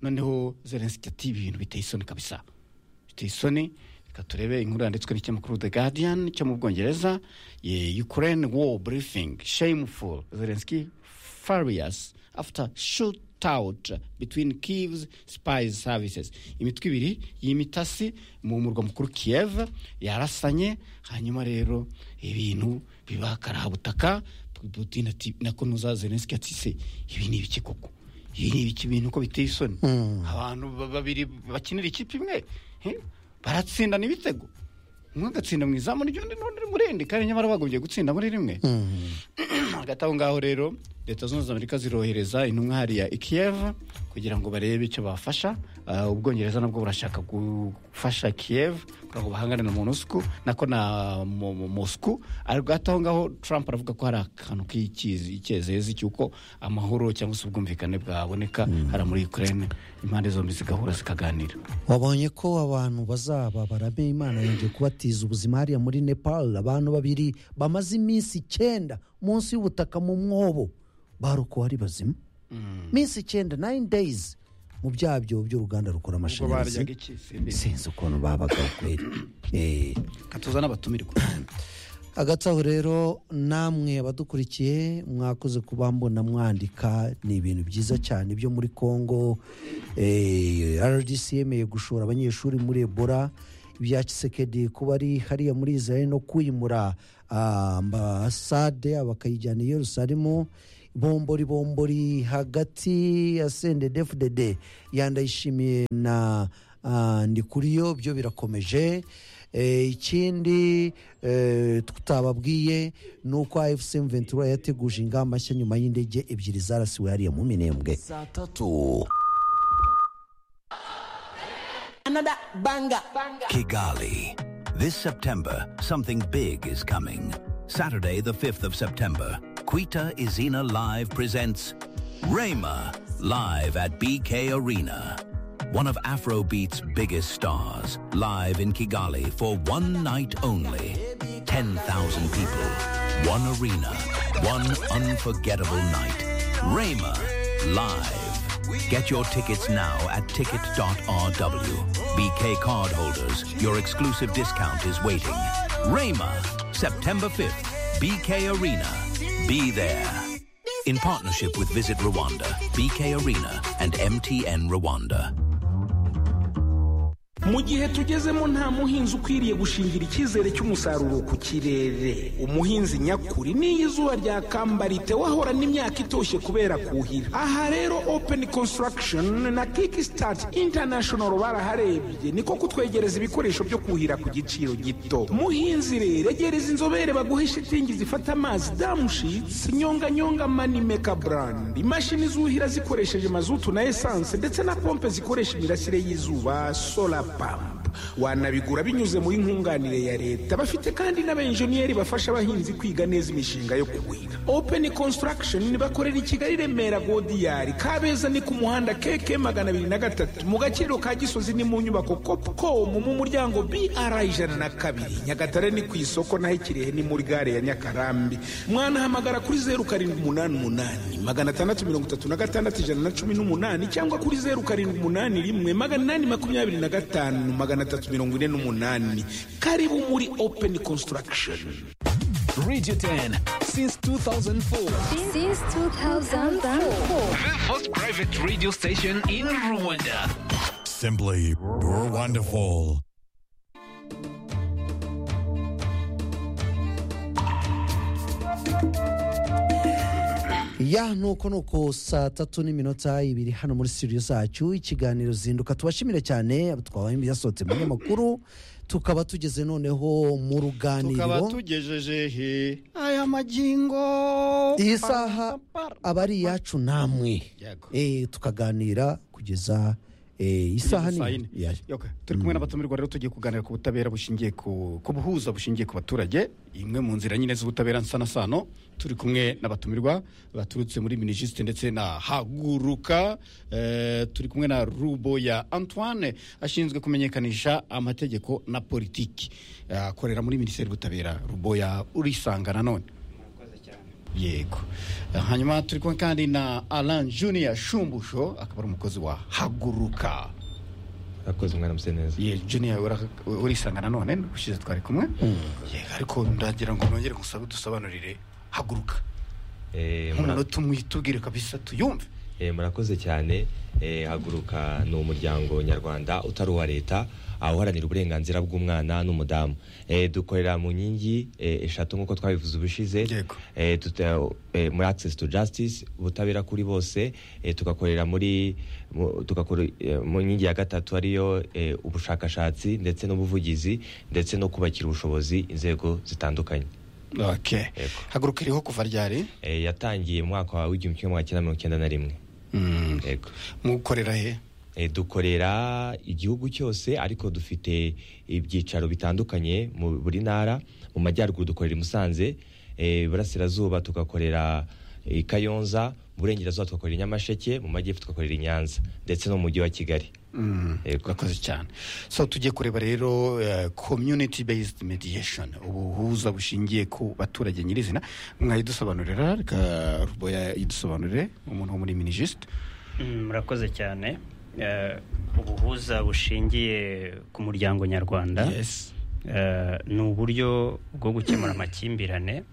noneho Zelensky ati ibintu biteye isoni kabisa biteye isoni reka turebe inkuru yanditswe n'ikinyamakuru the guardian cyo mu bwongereza Ye- ukraine war briefing shameful zelensky furious after shoot out between Kiev's spy services imitwe ibiri y'imitasi mu murwa mukuru Kiev yarasanye hanyuma rero ibintu biba karabutaka Putin ati nako nuza Zelensky ati se ibi ni ibiki koko ibi ni ibiki bintu ko biteye isoni abantu ba- babiri bakinira ikipe imwe he? baratsindana ibitego umwe agatsinda mu izamu ry'undi n'undi muri rindi kandi nyamara bagombye gutsinda muri rimwe hagati aho ngaho rero leta zunze ubumwe za amerika zirohereza intumwa hariya i kiev kugira ngo barebe icyo bafasha Ah, ubwongereza nabwo burashaka gufasha kiev kugira ngo bahangane na monusco nako na Mo- Mo- moscou ariko hagati aho ngaho trump aravuga ko hari akantu k'ikizi- k'icyezezi cy'uko amahoro cyangwa se ubwumvikane bwaboneka hariya muri ukraine impande zombi zigahura zikaganira wabonye ko abantu bazaba barame imana yongeye kubatiza ubuzima hariya muri nepal abantu babiri bamaze iminsi icyenda munsi y'ubutaka mu mwobo barokowe ari bazima iminsi icyenda nine days mu byabyo by'uruganda rukora ubwo baryaga amashanyarazi iki simbizi sinzi ukuntu babaga kweri Eh, katuzana abatumirwa agatsaho rero namwe abadukurikiye mwakoze kuba mbona mwandika ni ibintu byiza cyane byo muri congo Eh, rdc yemeye gushora abanyeshuri muri ebola ibya kisekedi kuba ari hariya muri israel no kwimura ah, ambasade bakayijyana i yerusalemu bombori bombori hagati ya sende defudede yandayishimiye na ah, ndikuriyo byo birakomeje Eh, ikindi eh, tutababwiye ni uko afc ventura yateguje ingamba nshya nyuma y'indege ebyiri zarasiwe hariya mu minembwe Saa tatu. another banger. Kigali. This September, something big is coming. Saturday, the 5th of September, Quita Izina Live presents Rayma live at BK Arena. One of Afrobeat's biggest stars, live in Kigali for one night only. 10,000 people, one arena, one unforgettable night. Rayma live. Get your tickets now at ticket.rw. BK cardholders, your exclusive discount is waiting. Rayma, September 5th, BK Arena. Be there. In partnership with Visit Rwanda, BK Arena, and MTN Rwanda. mu gihe tugezemo nta muhinzi ukwiriye gushingira icyizere cy'umusaruro ku kirere umuhinzi nyakuri n'iyo izuba ryakambarite wahorana imyaka itoshye kubera kuhira aha rero open construction na kickstart international baraharebye niko kutwegereza ibikoresho byo kuhira ku giciro gito muhinzi rero egereza inzobere baguhe shitingi zifata amazi damushitsi nyonganyonga manimeka brand imashini zuhira zikoresheje mazutu na esanse ndetse na pompe zikoresha imirasire y'izuba solar pump wanabigura binyuze muri nkunganire ya leta bafite kandi n'abenjeniyeri bafasha abahinzi kwiga neza imishinga yo kuhira open construction bakorera i kigali remera godiyari kabeza ni ku muhanda keke magana abiri na gatatu mu gaciro ka gisozi ni mu nyubako copcom mu muryango br ijana na kabiri nyagatare ni ku isoko naho ikirehe ni muri gare ya nyakarambi mwanahamagara kuri zeru karindwi umunani umunani magana atandatu mirongo itatu na gatandatu ijana na cumi n'umunani cyangwa kuri zeru karindwi umunani rimwe magana inani makumyabiri na gatanu magana atatu mirongo ine n'umunani karibu muri open construction Radio 10 since 2004. Since 2004. The first private radio station in Rwanda. Simply wonderful. ya nuko nuko saa tatu n'iminota ibiri hano muri studio zacu ikiganiro zinduka tubashimire cyane twabaye byasohotse mu nyamakuru tukaba tugeze noneho mu tukaba ruganiriro tugejeje he aya magingo iyi saha aba ari iyacu namwe Yego. Eh, tukaganira kugeza eh, isaha nini Ya- Okay. turi kumwe n'abatumirwa rero tugiye kuganira ku butabera bushingiye ku ku buhuza bushingiye ku baturage imwe mu nzira nyine z'ubutabera nsanasano turi kumwe n'abatumirwa baturutse muri minisiste ndetse na haguruka eh, turi kumwe na rubo ya antoine ashinzwe kumenyekanisha amategeko na politiki Eh, akorera muri minisiteri y'ubutabera rubo ya urisanga nanone yego Eh, hanyuma turi kumwe kandi na alan junior shumbusho akaba ari umukozi wa haguruka akoze umwana ameze neza Ye, junior ura- urisanga nanone ushize twari kumwe Ye, ariko ndagira ngo mwongere musabe dusobanurire haguruka Eh, mura- nk'umunota umwe tubwire kabisa tuyumve eh, murakoze cyane Eh, haguruka ni umuryango nyarwanda utari uwa leta awuharanira uburenganzira bw'umwana n'umudamu Eh, dukorera mu nkingi eh, eshatu nk'uko twabivuze ubushize Eh, tuta- eh, muri access to justice ubutabera kuri bose eh, tugakorera muri mu- tugakora eh, mu nkingi ya gatatu ariyo eh, ubushakashatsi ndetse n'ubuvugizi ndetse no kubakira ubushobozi inzego zitandukanye okay. haguruka iriho kuva ryari Eh, yatangiye mu mwaka w'igihumbi kimwe magana cyenda mirongo icyenda na rimwe yego mukorera he dukorera igihugu cyose ariko dufite ibyicaro bitandukanye mu buri ntara mu majyaruguru dukorera i musanze eh, iburasirazuba tugakorera i kayonza mu burengerazuba tugakorera i nyamasheke mu majyepfo tugakorera i nyanza ndetse no mu mujyi wa kigali urakoze cyane so tugiye kureba rero eh, community based mediation ubuhuza bushingiye ku baturage nyirizina mwayidusobanurira reka ruboya yidusobanurire umuntu wo muri minijisite Mm, murakoze cyane Eh, ubuhuza bushingiye ku muryango nyarwanda ni uburyo bwo gukemura amakimbirane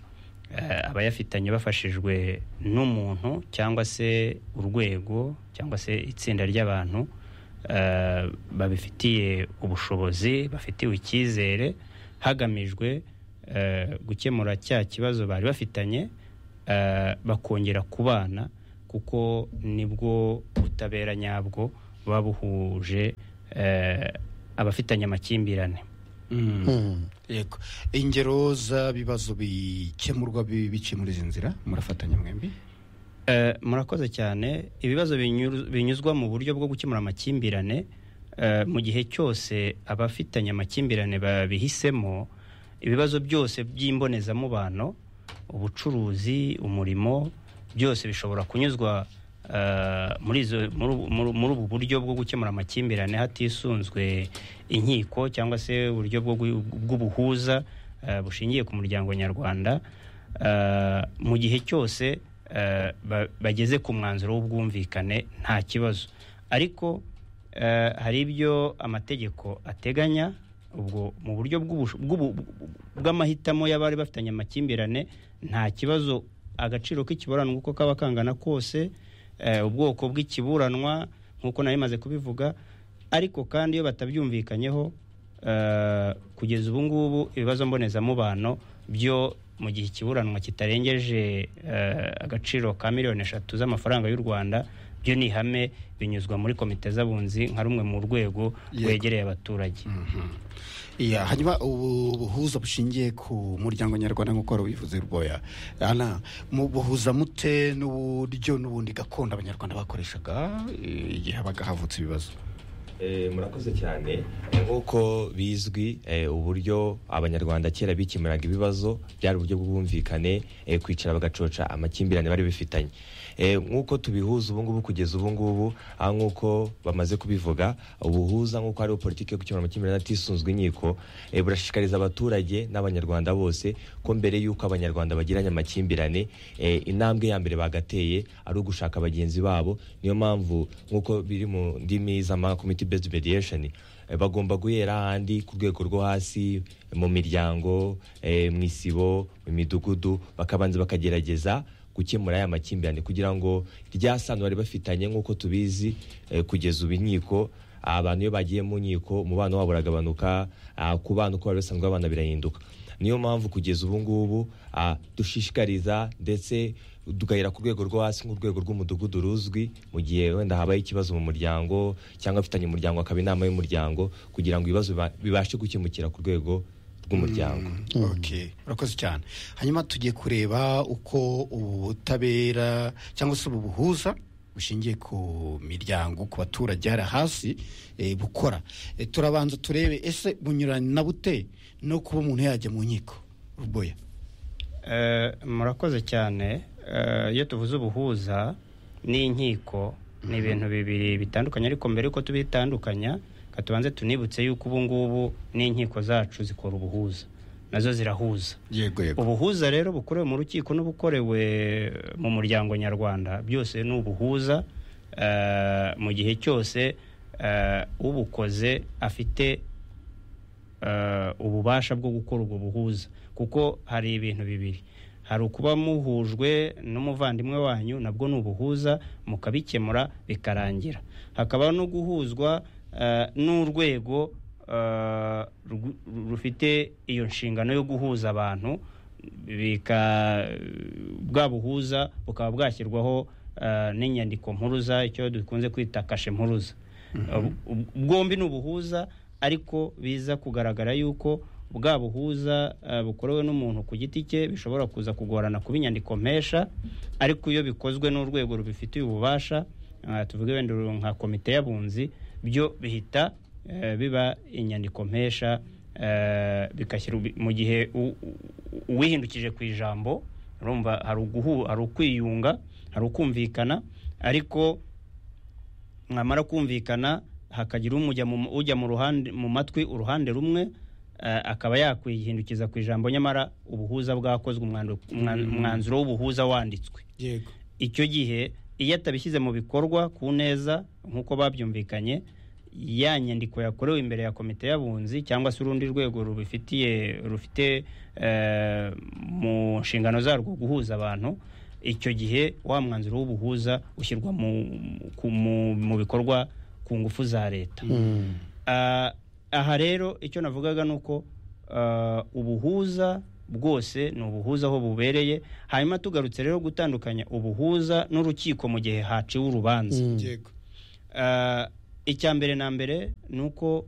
eh, abayafitanye bafashijwe n'umuntu cyangwa se urwego cyangwa se itsinda ry'abantu eh, babifitiye ubushobozi bafitiwe icyizere hagamijwe eh, gukemura cya kibazo bari bafitanye eh, bakongera kubana kuko nibwo butabera nyabwo buba buhuje eh, abafitanye amakimbirane yego ingero z'ibibazo bikemurwa bi- biciye muri izi nzira murafatanya mwembi Eh, murakoze cyane ibibazo binyuru- binyuzwa mu buryo bwo gukemura amakimbirane eh, mu gihe cyose abafitanye amakimbirane babihisemo ibibazo byose by'imbonezamubano ubucuruzi umurimo byose bishobora kunyuzwa eh, muri izo- muri ubu- muri- muri ubu buryo bwo gukemura amakimbirane hatisunzwe inkiko cyangwa se uburyo bwo gu- bw'ubuhuza eh, bushingiye ku muryango nyarwanda Eh, mu gihe cyose eh, ba- bageze ku mwanzuro w'ubwumvikane nta kibazo ariko eh, hari ibyo amategeko ateganya ubwo mu buryo bw'ubusho- bw'ubu- bw'amahitamo y'abari bafitanye amakimbirane nta kibazo agaciro k'ikiburanwa uko kaba kangana kose eh, ubwoko bw'ikiburanwa nk'uko nari maze kubivuga ariko kandi iyo batabyumvikanyeho eh, kugeza ubu ngubu ibibazo mbonezamubano byo mu gihe ikiburanwa kitarengeje eh, agaciro ka miliyoni eshatu z'amafaranga y'u rwanda byo ni ihame binyuzwa muri komite z'abunzi nka rumwe mu rwego rwegereye abaturage iya hanyuma ubu buhuza bushingiye ku muryango nyarwanda nk'uko wari ubivuze rwoya ana mubuhuza mute n'uburyo n'ubundi gakondo abanyarwanda bakoreshaga eh, igihe habaga havutse ibibazo Eh, murakoze cyane nk'uko bizwi eh, uburyo abanyarwanda kera bikemuraga ibibazo byari uburyo bw'ubwumvikane eh, kwicara bagacoca amakimbirane bari bifitanye Eh, nk'uko tubihuza ubungubu kugeza ubungubu aha nk'uko bamaze kubivuga ubuhuza nk'uko hariho politiki yo gukemura amakimbirane atisunzwe inkiko eh, burashishikariza abaturage n'abanyarwanda bose ko mbere y'uko abanyarwanda bagiranye amakimbirane eh, intambwe ya mbere bagateye ari ugushaka bagenzi babo niyo mpamvu nk'uko biri mu ndimi z'ama community based mediation eh, bagomba guhera ahandi ku rwego rwo hasi mu miryango eh, mu isibo mu midugudu bakabanza bakagerageza gukemura aya makimbirane kugira ngo rya sano bari bafitanye nk'uko tubizi eh, kugeza ubu inkiko abantu iyo bagiye mu nkiko umubano wabo uragabanuka ah, ku bana uko bari basanzwe babana birahinduka niyo mpamvu kugeza ubu ngubu ah, dushishikariza ndetse tugahera ku rwego rwo hasi nk'urwego rw'umudugudu ruzwi mu gihe wenda habaye ikibazo mu muryango cyangwa afitanye umuryango akaba inama y'umuryango kugira ngo ibibazo biba- bibashe gukemukira ku rwego rw'umuryango okay urakoze cyane hanyuma tugiye kureba uko ubutabera cyangwa se ubu buhuza bushingiye ku miryango ku baturage hari hasi eh, bukora Eh, turabanza turebe ese bunyurana na bute no kuba umuntu yajya mu nkiko ruboya Eh, murakoze cyane Eh, iyo tuvuze ubuhuza n'inkiko ni ibintu bibiri bitandukanye ariko mbere yuko tubitandukanya ka tubanze tunibutse yuko ubu ngubu n'inkiko zacu zikora ubuhuza nazo zirahuza yego yego ubuhuza rero bukorewe mu rukiko n'ubukorewe mu muryango nyarwanda byose ni ubuhuza eh, mu gihe cyose eh, ubukoze afite eh, ububasha bwo gukora ubwo buhuza kuko hari ibintu bibiri hari ukuba muhujwe n'umuvandimwe wanyu nabwo ni ubuhuza mukabikemura bikarangira hakaba no guhuzwa eh, n'urwego eh, rwu- rufite iyo nshingano yo guhuza abantu bika bwa buhuza bukaba bwashyirwaho eh, n'inyandiko mpuruza icyo dukunze kwita kashe mpuruza Ubu- ubu- bwombi ni ubuhuza ariko biza kugaragara yuko bwa buhuza eh, bukorewe n'umuntu ku giti cye bishobora kuza kugorana kuba inyandiko mpesha ariko iyo bikozwe n'urwego rubifitiye ububasha eh, tuvuge wenda uru- nka komite y'abunzi byo bihita eh, biba inyandiko mpesha eh, bigashyira ubi- mu gihe u- u- uwihindukije ku ijambo urumva hari uguhu hari ukwiyunga hari ukumvikana ariko mwamara kumvikana hakagira umujya mu- ujya mu ruhande mu matwi uruhande rumwe eh, akaba yakwihindukiza ku ijambo nyamara ubuhuza bwakozwe umwandu- umwan- umwanzuro w'ubuhuza wanditswe yego icyo gihe iyo atabishyize mu bikorwa ku neza nk'uko babyumvikanye ya nyandiko yakorewe imbere ya komite y'abunzi cyangwa se urundi rwego rubifitiye rufite eh, mu nshingano zarwo guhuza abantu icyo gihe wa mwanzuro w'ubuhuza ushyirwa mu, ku- mu, mu bikorwa ku ngufu za leta Mm. Ah, aha rero icyo navugaga ni uko ah, ubuhuza bwose ni ubuhuza aho bubereye hanyuma tugarutse rero gutandukanya ubuhuza n'urukiko mu gihe haciwe urubanza Mm. Yego. Ah, icya mbere na mbere ni uko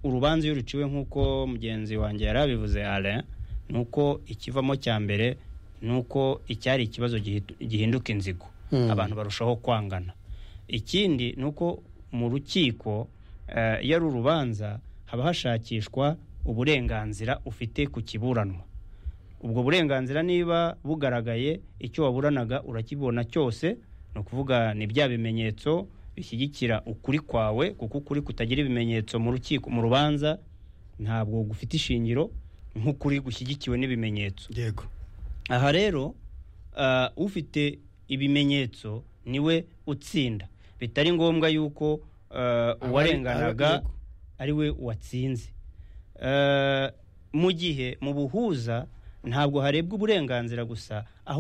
urubanza iyo ruciwe nk'uko mugenzi wanjye yari abivuze Alain ni uko ikivamo cya mbere ni uko icyari ikibazo gihitu- gihinduka inzigo Mm. abantu barushaho kwangana ikindi ni uko mu rukiko eh, iyo ari urubanza haba hashakishwa uburenganzira ufite ku kiburanwa ubwo burenganzira niba bugaragaye icyo waburanaga urakibona cyose ni ukuvuga ni bya bimenyetso bishyigikira ukuri kwawe kuko ukuri kutagira ibimenyetso mu rukiko mu rubanza ntabwo gufite ishingiro nk'ukuri gushyigikiwe n'ibimenyetso yego aha rero ah, ufite ibimenyetso niwe utsinda bitari ngombwa yuko ah, uwarenganaga ari we watsinze Eh, mu gihe mu buhuza ntabwo harebwa uburenganzira gusa aho